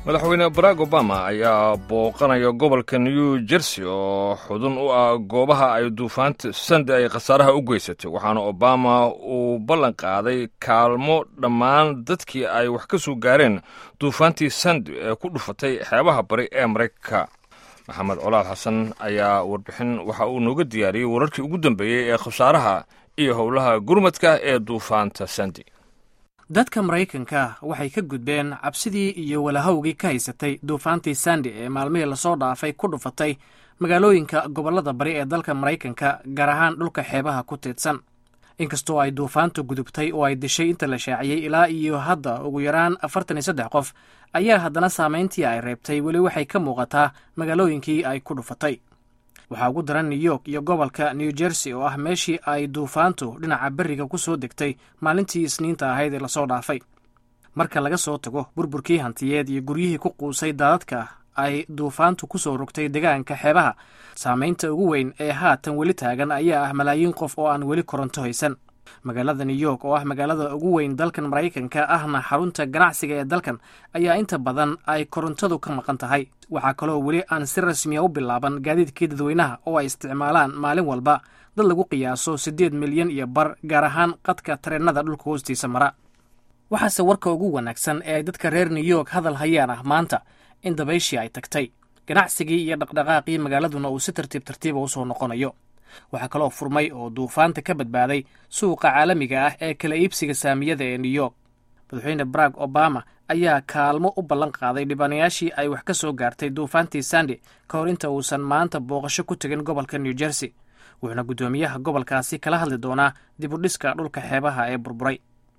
madaxweyne barack obama ayaa booqanaya gobolka new jersey oo xudun u ah goobaha ay duufaanta sande ay khasaaraha u geysatay waxaana obama uu ballan qaaday kaalmo dhammaan dadkii ay wax ka soo gaareen duufaantii sande ee ku dhufatay xeebaha bari ee maraykanka maxamed colaal xasan ayaa warbixin waxa uu nooga diyaariyey wararkii ugu dambeeyey ee khasaaraha iyo howlaha gurmadka ee duufaanta sande dadka maraykanka waxay ka gudbeen cabsidii iyo walahowgii ka haysatay duufaantii sandi ee maalmihii lasoo dhaafay ku dhufatay magaalooyinka gobollada bari ee dalka maraykanka gaar ahaan dhulka xeebaha ku tiidsan inkastoo ay duufaantu gudubtay oo ay dishay inta la shaaciyey ilaa iyo hadda ugu yaraan afartan iyo saddex qof ayaa haddana saamayntii ay reebtay weli waxay ka muuqataa magaalooyinkii ay ku dhufatay waxaa ugu daran new york iyo gobolka new jersey oo ah meeshii ay duufaantu dhinaca berriga ku soo degtay maalintii isniinta ahayd ee lasoo dhaafay marka laga soo tago burburkii hantiyeed iyo guryihii ku quusay daadadka ay duufaantu ku soo rogtay degaanka xeebaha saamaynta ugu weyn ee haatan weli taagan ayaa ah malaayiin qof oo aan weli koronto haysan magaalada new york oo ah magaalada ugu weyn dalkan maraykanka ahna xarunta ganacsiga ee dalkan ayaa inta badan ay korontadu ka maqan tahay waxaa kaloo weli aan si rasmiya u bilaaban gaadiidkii dadweynaha oo ay isticmaalaan maalin walba dad lagu qiyaaso siddeed milyan iyo bar gaar ahaan qadka tareennada dhulka hoostiisa mara waxaase warka ugu wanaagsan ee ay dadka reer new york hadal hayaan ah maanta in dabayshii ay tagtay ganacsigii iyo dhaqdhaqaaqii magaaladuna uu si tartiib tartiiba u soo noqonayo waxaa kaloo furmay oo duufaanta ka badbaaday suuqa caalamiga ah ee kala iibsiga saamiyada ee new york madaxweyne barack obama ayaa kaalmo u ballan qaaday dhibaanayaashii ay wax ka soo gaartay duufaantii sande ka hor inta uusan maanta booqasho ku tegin gobolka new jersey wuxuuna guddoomiyaha gobolkaasi kala hadli doonaa dib u dhiska dhulka xeebaha ee burburay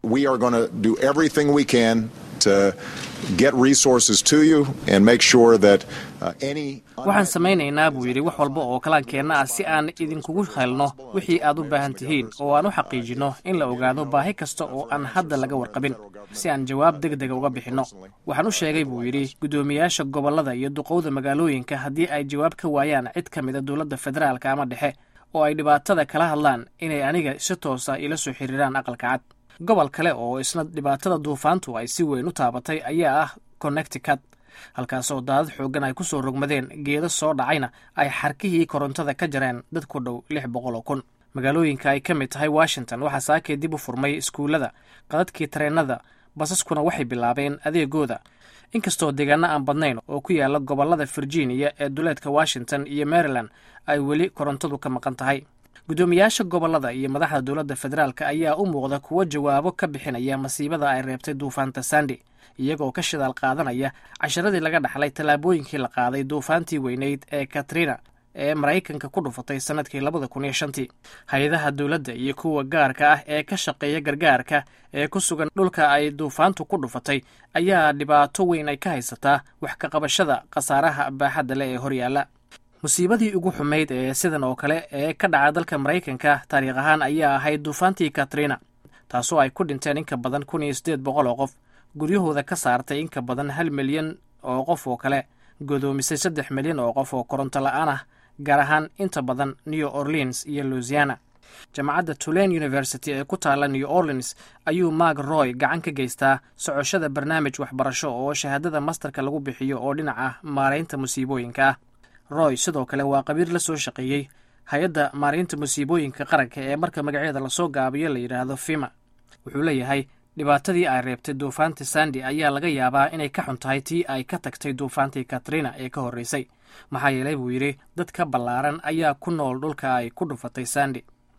waxaan samaynaynaa buu yidhi wax walba oo kalaankeenna ah si aan idinkugu helno wixii aad u baahan tihiin oo aan u xaqiijinno in la ogaado baahi kasta oo aan hadda laga warqabin si aan jawaab deg dega uga bixinno waxaan u sheegay buu yidhi guddoomiyaasha gobollada iyo duqowda magaalooyinka haddii ay jawaab ka waayaan cid ka mida dowladda federaalka ama dhexe oo ay dhibaatada kala hadlaan inay aniga si toosa ila soo xiriiraan aqalka cad gobol kale oo isna dhibaatada duufaantu ay si weyn u taabatay ayaa ah connecticut halkaasoo daadad xooggan ay ku soo rogmadeen geedo soo dhacayna ay xarkihii korontada ka jareen dad ku dhow lix boqol oo kun magaalooyinka ay ka mid tahay washington waxaa saakee dib u furmay iskuullada qadadkii tareennada basaskuna waxay bilaabeen adeegooda inkastoo deegaano aan badnayn oo ku yaala gobollada virginia ee duleedka washington iyo maryland ay weli korontadu ka maqan tahay guddoomiyaasha gobollada iyo madaxda dowladda federaalka ayaa u muuqda kuwo jawaabo ka bixinaya masiibada ay reebtay duufaanta sandi iyagoo ka shidaal qaadanaya casharadii laga dhaxlay tallaabooyinkii la qaaday duufaantii weyneyd ee katrina ee maraykanka ku dhufatay sannadkii labada kun iyo shantii hay-adaha dowladda iyo kuwa gaarka ah ee ka shaqeeya gargaarka ee ku sugan dhulka ay duufaantu ku dhufatay ayaa dhibaato weyn ay ka haysataa wax ka qabashada khasaaraha baaxadda leh ee horyaalla musiibadii ugu xumayd ee sidan oo kale ee ka dhaca dalka maraykanka taariikh ahaan ayaa ahayd duufaantii katrina taasoo ay ku dhinteen inka badan kun iyo siddeed boqol oo qof guryahooda ka saartay inka badan hal milyan oo qof oo kale godoomisay saddex milyan oo qof oo koronto la-aan ah gaar ahaan inta badan new orleans iyo louisiana jaamacadda tulane university ee ku taalla new orleans ayuu mark roy gacan ka geystaa socoshada barnaamij waxbarasho oo shahaadada masterka lagu bixiyo oo dhinaca maaraynta musiibooyinka ah roy sidoo kale waa qabiir la soo shaqeeyey hay-adda maaraynta musiibooyinka qaranka ee marka magaceeda lasoo gaabiyo la yidhaahdo fima wuxuu leeyahay dhibaatadii ay reebtay duufaantii sandi ayaa laga yaabaa inay ka xun tahay tii ay ka tagtay duufaantii katrina ee ka horreysay maxaa yeelay buu yidhi dad ka ballaaran ayaa ku nool dhulka ay ku dhufatay sandi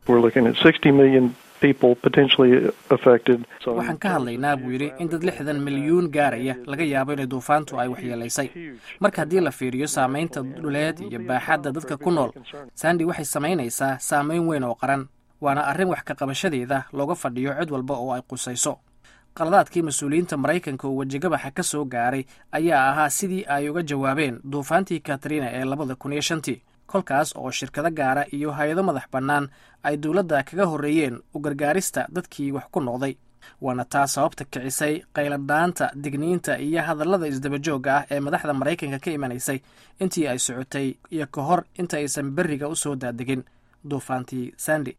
waxaan ka hadlaynaa buu yidhi in dad lixdan milyuun gaaraya laga yaabo inay duufaantu ay waxyeelaysay marka haddii la fiiriyo saamaynta dhuleed iyo baaxadda dadka ku nool sandi waxay samaynaysaa saamayn weyn oo qaran waana arrin wax ka qabashadeeda looga fadhiyo cid walba oo ay qusayso qaladaadkii mas-uuliyiinta maraykanka oo wejigabaxa ka soo gaaray ayaa ahaa sidii ay uga jawaabeen duufaantii katrina ee labada kun iyo shantii kolkaas oo shirkado gaara iyo hay-ado madax bannaan ay dowladda kaga horreeyeen u gargaarista dadkii wax ku noqday waana taa sababta kicisay qayladhaanta digniinta iyo hadallada isdabajoogga ah ee madaxda maraykanka ka imanaysay intii ay socotay iyo ka hor inta aysan berriga u soo daadegin duufaantii sandi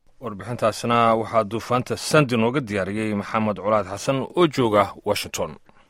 warbixintaasna waxaa duufaanta sandi nooga diyaariyey maxamed colaad xasan oo jooga washington